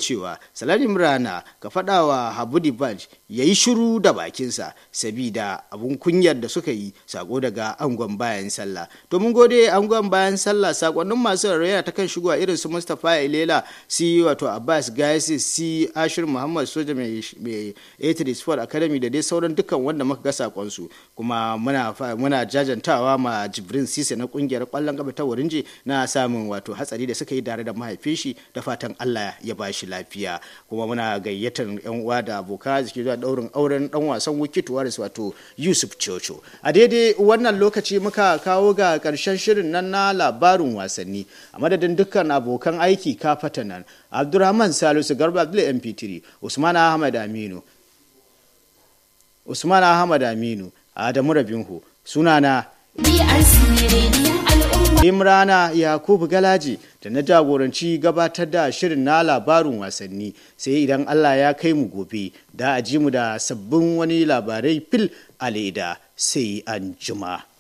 cewa salari imrana ka faɗa wa habu dibanj ya yi shiru da bakinsa sabida abun kunyar da suka yi sako daga angon bayan sallah to mun gode angon bayan sallah sakonnin masu rarraya ta kan shigowa irin su mustapha ilela si wato abbas gaisi si ashir muhammad soja mai 83 sport academy da dai sauran dukkan wanda muka ga sakonsu kuma muna muna jajantawa ma jibrin sise na kungiyar kwallon kafa ta wurinji na samun wato hatsari da suka yi tare da mahaifin shi da fatan allah ya ba shi lafiya kuma muna gayyatar yan uwa da abokan arziki zuwa daurin auren dan wasan wikit waris wato yusuf chocho a daidai wannan lokaci muka kawo ga karshen shirin nan na labarin wasanni a madadin dukkan abokan aiki kafata nan abdurrahman salisu garba abdul mp3 usman ahmad aminu usman ahmad aminu adamu rabinhu sunana Imrana Yakubu Galaji da na jagoranci gabatar da shirin na labarin wasanni sai idan Allah ya kai mu gobe da a ji mu da sabbin wani labarai fil a leda sai an juma.